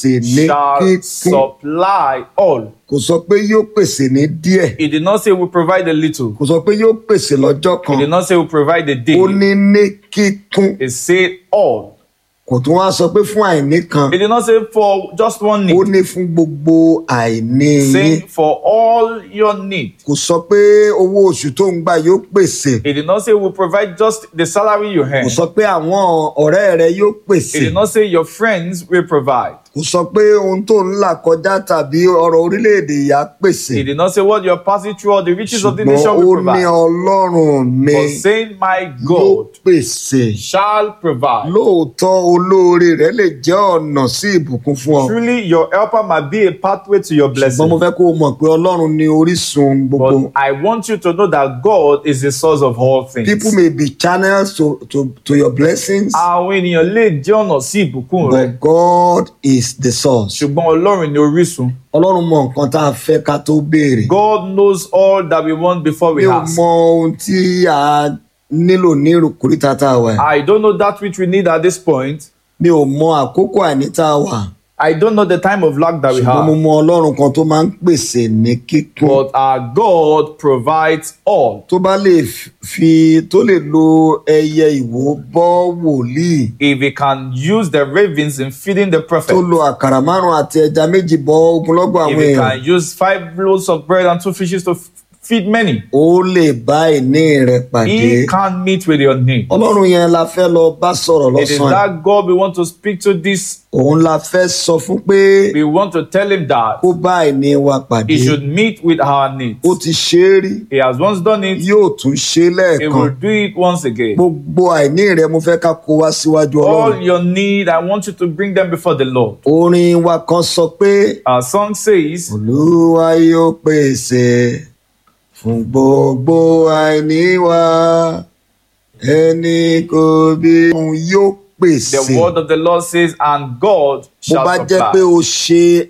pèsè ní shall kíkún supply all. kò sọ pé yóò pèsè ní díẹ̀ He did not say we provide a little. kò sọ pé yóò pèsè lọ́jọ́ He kan did not say we provide a ó day. ní ní kíkún He said all. kò tún wá sọ pé fún àìní kan He did not say for just one ó need. ní fún gbogbo àìní yín Saying for all your need. kò sọ pé owó oṣù tó ń gbà yóò pèsè He did not say we provide just the salary you kò earn. sọ pé àwọn ọ̀rẹ́ rẹ yóò pèsè He did not say your friends will provide. kò sọ pé ohun tó ń là kọjá tàbí ọrọ̀ orílẹ̀-èdè yà á pèsè He did not say what you're passing through or the riches of the ṣùgbọ́n nation ó will ní provide. ọlọ́run mi But saying my yóò God pèsè shall provide. lóòótọ́ olóore rẹ lè jẹ́ ọ̀nà sí ìbùkún fún ọ Truly, your helper might be a pathway to your ṣùgbọ́n mo blessing. fẹ́ kó o mọ̀ pé ọlọ́run ni orísun gbogbo But I want you to know that God is the source of all things. people may be channels to, to, to your blessings Àwọn ènìyàn lè jẹ́ ọ̀nà sí ìbùkún rẹ. but God is the source Ṣùgbọ́n Ọlọ́run ni orísun. ọlọ́run mọ nǹkan tá a fẹ́ ká tó béèrè God knows all that we want before mi we ò ask. mọ ohun tí a nílò ní ìrùkúrítà tá a wà I don't know that which we need at this point. mi ò mọ àkókò àìní tá a wà I don't know the time of lack that we ṣùgbọ́n mo have. mọ ọlọ́run kan tó máa ń pèsè ní kíkún But our God provides all. tó bá lè fi tó lè lo ẹyẹ ìwò bọ́ wòlíì If we can use the ravens in feeding the tó prophet, lo àkàrà márùn àti ẹja méjì bọ́ ogunlọ́gọ̀ if àwọn we èèyàn can use five loaves of bread and two fishes to f- feed many, ó lè bá ìní rẹ pàdé He can meet with your need. ọlọ́run yẹn la fẹ́ lọ bá sọ̀rọ̀ It is lọ́sàn-án that God we want to speak to this. òun la fẹ́ sọ fún pé We want to tell him that kó bá ìní wa pàdé he should meet with our needs. ó ti ṣe é rí He has once done it, yóò tún ṣe é he lẹ́ẹ̀kan will do it once again. gbogbo àìní rẹ mo fẹ́ ká kó wá síwájú All ọlọ́run your need, I want you to bring them before the Lord. orin wa kan sọ pé Our song says, olúwa yóò pèsè fún gbogbo àìní wa ẹni kò bí òun yóò pèsè the word of the Lord says, and God bó shall bá jẹ́ pé supply. o ṣe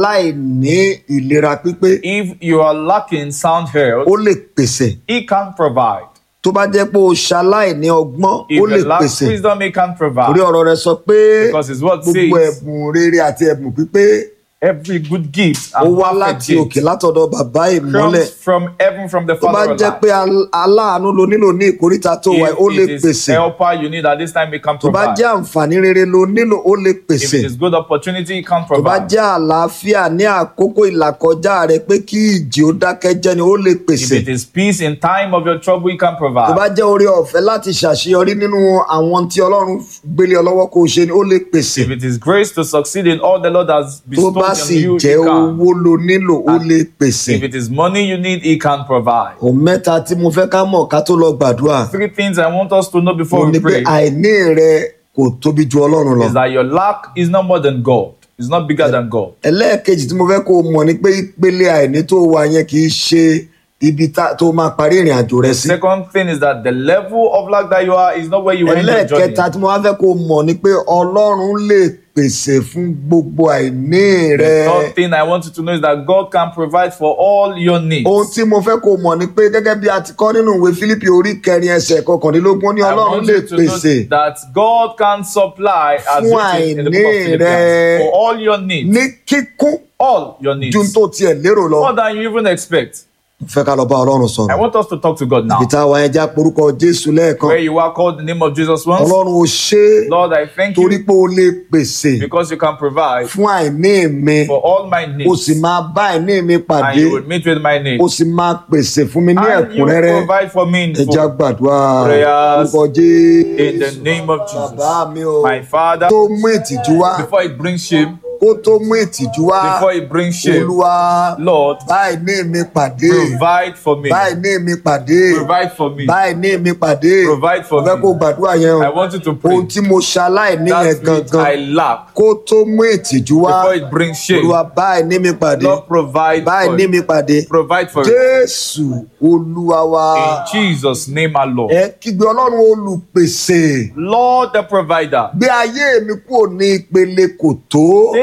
aláìní ìlera pípé If you are lacking sound ó health, lè pèsè he can provide. tó bá jẹ́ pé o ṣaláìní ọgbọ́n If ó lè you lack pèsè wisdom, he can orí provide. ọ̀rọ̀ rẹ sọ pé Because his word gbogbo says, ẹ̀bùn rere àti ẹ̀bùn pípé every good gift ó and wá perfect láti òkè gift látọ̀dọ̀ bàbá ìmọ́lẹ̀ comes from heaven, from the tó bá Father of jẹ́ light. pé al- aláàánú lo nílò ní ìkóríta tó wà ó lè If it is pèsè helper you need at this time, he can tó bá provide. jẹ́ àǹfààní rere lo nílò ó lè If pèsè it is good opportunity, he can tó bá provide. jẹ́ àlàáfíà ní àkókò ìlàkọjá rẹ pé kí ìjì ó dákẹ́ jẹ́ ni ó lè If pèsè it is peace in time of your trouble, he can tó bá provide. jẹ́ oore ọ̀fẹ́ láti ṣàṣeyọrí nínú àwọn tí ọlọ́run gbélé ọ lọ́wọ́ kó o ṣe ni ó lè pèsè If it is grace to succeed in all the Lord has tó bestowed bá on sì you, he jẹ́ can. owó lo nílò ó lè pèsè If it is money you need, he can provide. òun mẹ́ta tí mo fẹ́ ká mọ̀ ká tó lọ gbàdúrà Three things I want us to know mo before ní we pé pray àìní rẹ kò tóbi ju ọlọ́run lọ is that your lack is not more than God. It's not bigger than God. ẹlẹ́ẹ̀kejì tí mo fẹ́ kó o mọ̀ ni pé ìpele àìní tó wà yẹn kì í ṣe ibi tá- tó máa parí ìrìn àjò rẹ sí Second thing is that the level of lack that you are is not where you end your journey. ẹlẹ́ẹ̀kẹta tí mo wá fẹ́ kó o mọ̀ ni pé ọlọ́run lè pèsè fún gbogbo àìní rẹ The third thing I want you to know is that God can provide for all your needs. ohun tí mo fẹ́ kó o mọ̀ ni pé gẹ́gẹ́ bí a ti kọ́ nínú ìwé Fílípì orí kẹrin ẹsẹ̀ kọkàndínlógún ó ní I ọlọ́run want lè you to know pèsè that God can supply as Fún written in the book of àìní Philippians rẹ. for all your needs. ní kíkún All your needs. ju tó tiẹ̀ lérò lọ More than you even expect. mo fẹ́ ká lọ bá ọlọ́run I sọ̀rọ̀ want us to talk to God now. ibi tá a wà ẹja porúkọ Jésù lẹ́ẹ̀kan Where you are called the name of Jesus once. ọlọ́run ò ṣe é Lord, I thank torí you pé o lè pèsè because you can provide fún àìní mi for all my o sì needs. máa bá àìní mi And pàdé you will meet with my needs. o sì máa pèsè fún mi ní And you will ẹ̀kúnrẹ́rẹ́ provide for me in ẹja full. gbàdúrà Prayers orúkọ Jésù In the name of Jesus. bàbá mi o My Father, tó mú ìtìjú wá before it brings shame, kó tó mú ìtìjú wá before it brings shame, olúwa Lord, bá àìní mi pàdé provide for me. bá àìní mi pàdé Provide for me. bá àìní mi pàdé Provide for mo fẹ́ me. kó gbàdúrà yẹn I o want you to pray. ohun tí mo ṣaláìní yẹn That which gangan I lack, kó tó mú ìtìjú wá before it brings shame, olúwa bá àìní mi pàdé Lord, provide bá for àìní it. mi pàdé Provide for it. jésù olúwa wa In Jesus' name, our Lord. ẹ kígbe ọlọ́run olùpèsè Lord, the provider, gbé ayé mi kúrò ní ìpele kò tó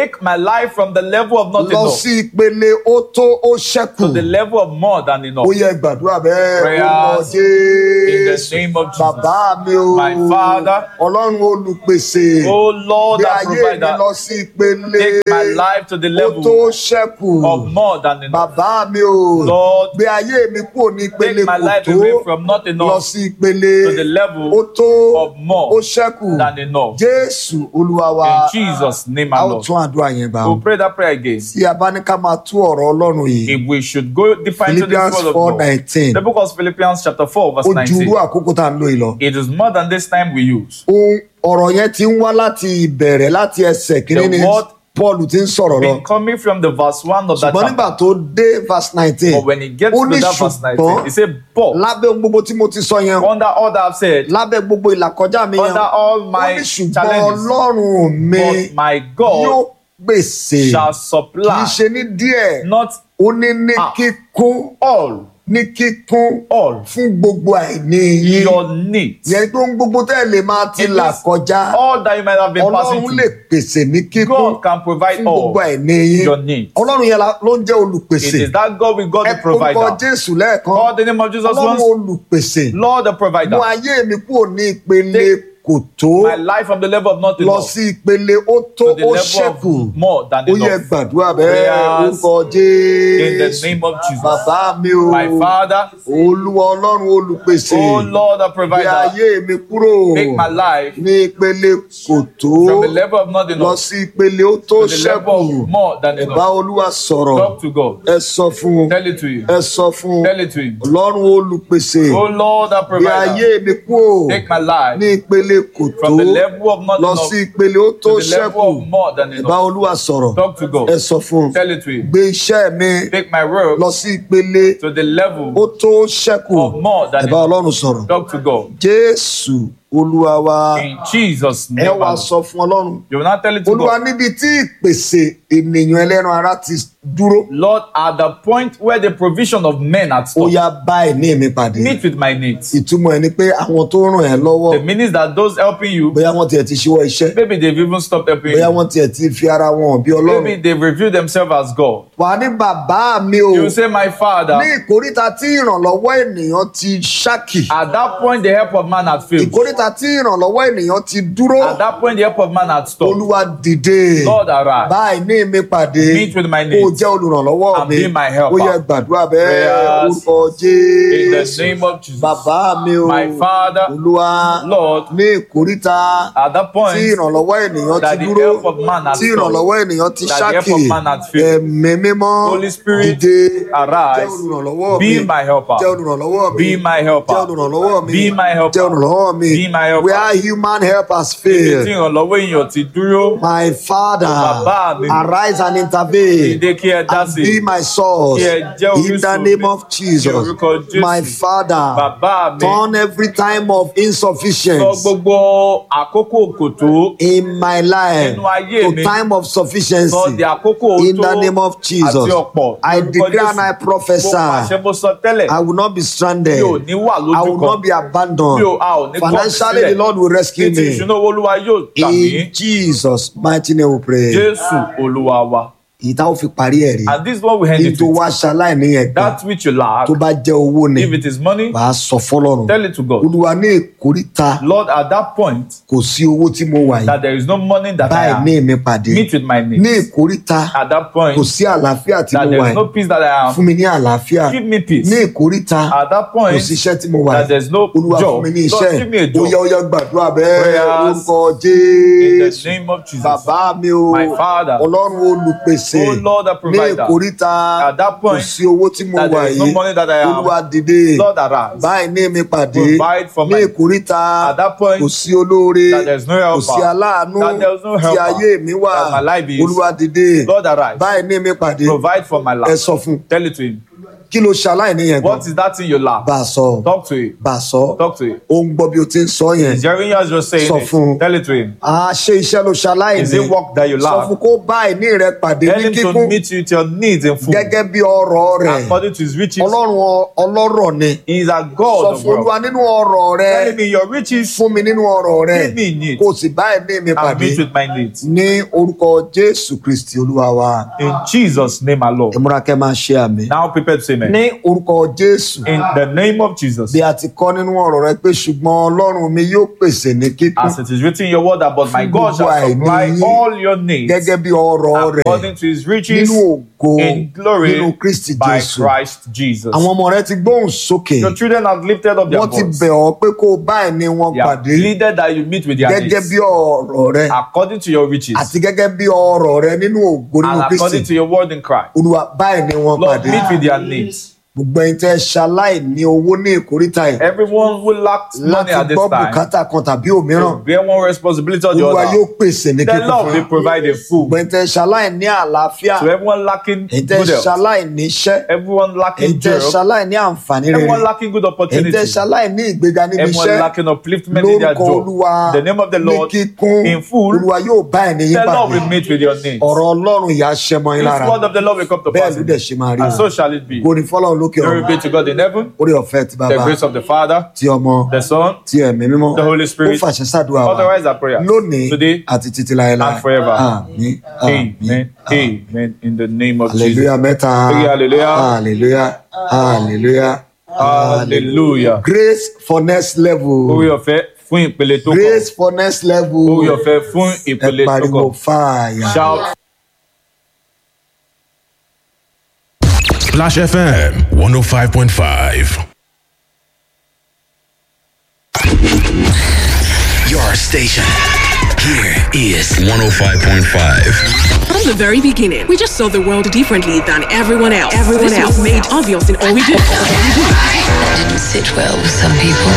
Take my life from the level of not lọ enough sí ìpele ó tó ó ṣẹ́kù to the level of more than enough. ó yẹ gbàdúrà bẹ́ẹ̀ Prayers orúkọ In the jésù name of Jesus. bàbá mi o My Father. ọlọ́run olùpèsè Oh Lord, gbé our ayé mi provider, lọ sí ìpele take my life to the ó tó level ṣẹ́kù of more than enough. bàbá mi o Lord, gbé ayé mi kúrò ní ìpele take my kò life tó away from not lọ enough sí ìpele to the level ó tó of more ó ṣẹ́kù than enough. jésù olúwa wa In Jesus' name, a our ó Lord. tún àdúrà yẹn gbà ó We'll pray that prayer again. tí a bá ní ká máa tú ọ̀rọ̀ ọlọ́run yìí If we should go deeper into this philippians word of four God, nineteen the book of Philippians chapter 4 ó verse ju irú 19. àkókò tá à ń lò yìí lọ. It is more than this time we use. ohun ọ̀rọ̀ yẹn ti ń wá láti ìbẹ̀rẹ̀ láti ẹsẹ̀ kìíní ni word paul ti ń sọ̀rọ̀ lọ Been coming from the verse 1 of that ṣùgbọ́n nígbà chapter. tó dé verse nineteen But when he gets ó to ní that verse 19, ṣùgbọ́n he said, But lábẹ́ ohun gbogbo tí mo ti sọ yẹn under all that I've said, lábẹ́ gbogbo ìlàkọjá mi yẹn under all ó my ní ṣùgbọ́n challenges, ọlọ́run mi but my yóò God pèsè shall kì í supply ṣe ní díẹ̀ not ó ní ní Ah. kíkún all, ní kíkún all fún gbogbo àìní yín your needs. yẹn tó ń gbogbo tẹ́ ẹ lè máa ti It là means kọjá All that you might have been passing ọlọ́run lè through, pèsè ní kíkún God can provide fún gbogbo all àìní yín your needs. ọlọ́run yẹn la- ló ń jẹ́ It olùpèsè is that God with God ẹ the orúkọ provider. jésù lẹ́ẹ̀kan Call the name of Jesus ọlọ́run once. olùpèsè Lord the mú provider. ayé mi kúrò ní ìpele kò tó My life from the level of not lọ enough sí ìpele ó tó to the ó level ṣẹ́kù of more than ó yẹ enough. gbàdúrà bẹ́ẹ̀ Prayers orúkọ In the jésù name of Jesus. bàbá mi o My Father, olúwa ọlọ́run olùpèsè oh Lord the gbé provider, ayé mi kúrò make my life ní ìpele kò tó from the level of not lọ enough sí ìpele ó tó to the level ṣẹ́kù of more than ẹ bá enough. olúwa sọ̀rọ̀ Talk to God. ẹ sọ fún un Tell it to you. ẹ sọ fún un Tell it to him. ọlọ́run olùpèsè Oh Lord the gbé ayé provider, mi kúrò take my life ní ìpele kò tó from the level of not lọ enough sí ìpele ó tó to the level ṣẹ́kù of more than ẹ bá enough. olúwa sọ̀rọ̀ Talk to ẹ God. sọ fún un Tell it to him. gbé iṣẹ́ mi Take my work lọ sí ìpele to the level ó tó ṣẹ́kù of more ẹ than bá enough. ọlọ́run sọ̀rọ̀ Talk to God. jésù olúwa wa In Jesus' ẹ name. wá Lord. sọ fún ọlọ́run You will not tell it to olúwa God. níbi tí ìpèsè ènìyàn ẹlẹ́ran ara ti dúró Lord, at the point where the provision of men had ó stopped, yá bá ẹ̀ní mi pàdé meet with my needs. ìtumọ̀ ẹ̀ ni pé àwọn tó ràn ẹ́ lọ́wọ́ The means that those helping you, bóyá wọ́n tiẹ̀ ti ṣíwọ́ iṣẹ́ maybe they've even stopped helping bóyá you. wọ́n tiẹ̀ ti fi ara wọn hàn bí ọlọ́run Maybe they've revealed themselves as God. wà ní bàbá mi o You say, My Father, ní ìkóríta tí ìrànlọ́wọ́ ènìyàn ti ṣákì at that point the help of man had failed. ìkóríta tí ìrànlọ́wọ́ ènìyàn ti dúró At that point the help of man had stopped. olúwa dìde Lord, arise. báyìí ní mi pàdé Meet with my kó o needs. jẹ́ olùrànlọ́wọ́ And mi be my helper. ó yẹ gbàdúrà bẹ́ẹ̀ Prayers. orúkọ In the jésù name of Jesus. bàbá mi o My Father, olúwa Lord, ní ìkóríta at that tí point ìrànlọ́wọ́ ènìyàn that ti the dúró help of man has tí stopped, ìrànlọ́wọ́ ènìyàn ti that the help ṣákì of man had failed. ẹ̀mí mímọ́ Holy Spirit, dìde arise. jẹ́ olùrànlọ́wọ́ mi Be my helper. jẹ́ olùrànlọ́wọ́ mi Be my helper. jẹ́ olùrànlọ́wọ́ mi Be my helper. jẹ́ olùrànlọ́wọ́ mi Be my helper. where human help has Ibi tí failed ìrànlọ́wọ́ èèyàn ti dúró, my father Bàbá mi. arise and intervene ìdè kí ẹ dá and sí. be my source Kí ẹ jẹ́ in the orísun name mi. of Ní Jesus orúkọ Jésù. my father Bàbá mi. turn every time of Sọ insufficiency gbogbo àkókò kòtó in my life Nínú ayé to mi. time of sufficiency sọ di àkókò in tó the name of Jesus àti ọ̀pọ̀. I Ní orúkọ declare and Jésù. I Mo prophesy pàṣẹ mo sọ tẹ́lẹ̀. I will not be stranded Mi ò ní wà I lójú will not kan. be abandoned Mi ò a ò ní kọ́ financially sílẹ̀. the Lord will rescue Ní ti me ìṣúná owó olúwa yóò gbà mí. in Jesus mighty name we pray Jésù olúwa wa. èyí tá ó fi parí ẹ̀ rí And this is what we end kí n it tó with. wá ṣaláìní yẹn gbà That which you lack, tó bá jẹ́ owó ni if it is money, wàá sọ fọlọ́run tell it to God. olúwa ní ìkóríta Lord, at that point, kò sí owó tí mo wà yìí that there is no money that I báyìí have. ní mi pàdé Meet with my ní needs. ìkóríta At that kò point, sí àlàáfíà tí that mo there wà is no yìí peace that I fún have. mi ní àlàáfíà Give me peace. ní ìkóríta At that kò point, sí iṣẹ́ tí mo wà that yìí there is no olúwa fún job. mi ní Lord, iṣẹ́ give me a ó job. yá ó yá gbàdúrà bẹ́ẹ̀ Prayers. orúkọ In the jésù name of Jesus. bàbá mi o My Father. ọlọ́run olùpèsè Oh Lord, the ní provider. ìkóríta At that kò point, sí owó tí mo that wà there is no yìí money that I have. olúwa dìde Lord, arise. báyìí ní mi pàdé Provide for ní my- ìkóríta At that point, kò sí olóore that there is no kò helper. sí aláàánú That there is no tí helper. ayé mi wà That my life is. olúwa dìde Lord, arise. báyìí ní mi pàdé Provide for my ẹ life. sọ fún Tell it to him. kí ló ṣaláìní yẹn gan What is that thing you lack? bá a sọ Talk to it. bá a sọ Talk to it. ó ń gbọ́ bí o ti ń sọ yẹn Is hearing you as you're saying Sọ fún un. it. Tell it to him. a ṣe iṣẹ́ ló ṣaláìní Is it work that you sọ lack? fún kó bá àìní rẹ pàdé Tell ní him to kíkún meet you with your needs in full. gẹ́gẹ́ bí ọrọ̀ rẹ̀ According to his riches. ọlọ́run ọ- ọlọ́rọ̀ ni He is a sọ God of fún olúwa wealth. nínú ọrọ̀ rẹ Tell him in your riches fún mi nínú ọrọ̀ rẹ Give me need. kó o sì bá ẹ̀mí mi and pàdé meet with my needs. ní orúkọ jésù kristi olúwa wa In Jesus' name alone. ìmúrakẹ́ máa ṣe àmì Now prepare to say amen. ní orúkọ jésù In the name of Jesus. bí a ti kọ́ nínú ọ̀rọ̀ rẹ pé ṣùgbọ́n ọlọ́run mi yóò pèsè ní kíkún As it is written in your word that but my Fún God shall gbogbo supply àìní yín. all your needs gẹ́gẹ́ bí ọrọ̀ rẹ̀ according to his riches nínú ògo in glory nínú kristi by jésù Christ Jesus. àwọn ọmọ rẹ ti gbóhùn sókè Your children have lifted up their wọ́n ti voice. bẹ̀ ọ́ pé kó o bá ẹni wọn They have pàdé pleaded that you meet with their gẹ́gẹ́ needs bí ọ̀rọ̀ rẹ according to your riches àti gẹ́gẹ́ bí ọ̀rọ̀ rẹ nínú ògo nínú and according kristi to your word in Christ. olúwa bá ẹni wọn Lord, pàdé meet with their needs. gbogbo ẹni tẹ́ ṣaláì ní owó ní ìkórìtà yìí Everyone who lacks money láti at this gbọ́ time bùkátà kan tàbí òmíràn to bear one responsibility or the olúwa yóò other. pèsè ní The kíkún Lord fún will yín provide a food gbogbo ẹni tẹ́ ṣaláì ní àlàáfíà to everyone lacking ẹni tẹ́ good health, ṣaláì ní iṣẹ́ everyone ẹni lacking tẹ́ job, ṣaláì ní àǹfààní rere everyone lacking good ẹni tẹ́ opportunity, ṣaláì ní ìgbéga níbi everyone iṣẹ́ lacking upliftment in their lórúkọ job. olúwa The name of the ní Lord kíkún in full, olúwa yóò bá ẹni yín the Lord pàdé will meet with your needs. ọ̀rọ̀ ọlọ́run ìyá ṣẹmọ yín This lára word of the Lord will come to bẹ́ẹ̀ pass. ló in dẹ̀ you. ṣe máa rí And so shall it be. kò ní fọlọ́run lókè Glory ọ̀run be to God in heaven, orí ọ̀fẹ́ ti the bàbá grace of the Father, ti ọmọ the Son, ti ẹ̀mí mímọ́ the Holy ó Spirit. fàṣẹ sàdúrà wa Authorize our prayers lónìí today àti títí láéláé and forever. àmín àmín Amen. Amen. In the name of Jesus. hallelujah mẹ́ta Three hallelujah. hallelujah hallelujah Hallelujah. grace for next level Orí ọ̀fẹ́ fún ìpele tó kàn. grace for next level Orí ọ̀fẹ́ fún ẹ ìpele tó pariwo kàn. fàáyà. Shout Splash FM 105.5. Your station. Here is 105.5. From the very beginning, we just saw the world differently than everyone else. Everyone this else was made obvious in all we do. That didn't sit well with some people.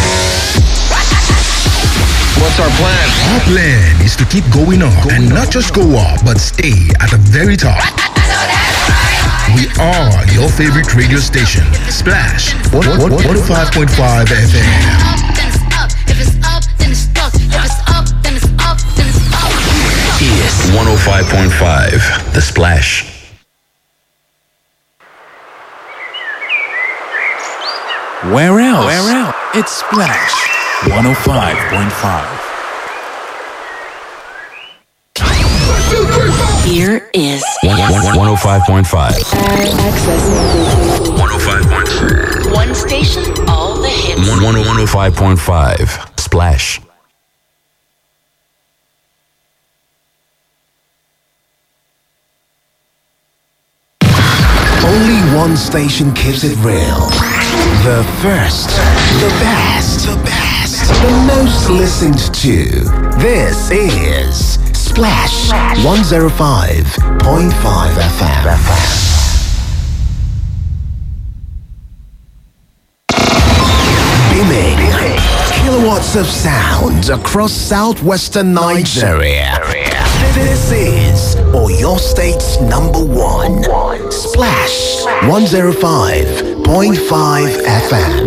What's our plan? Our plan is to keep going up and not just go up, but stay at the very top. We are your favorite radio station, Splash 105.5 FM. then it's up. If it's up, then it's stuck. If it's up, then it's up, then it's up. Is 105.5. The Splash. Where else? Where else? It's Splash 105.5. Here is 105.5. 105.5. one station, all the hits. 105.5. Splash. Only one station keeps it real. The first, the best, the best, the most listened to. This is Splash 105.5 FM. Beaming kilowatts of sound across southwestern Nigeria. This is or your state's number one. Splash 105.5 FM.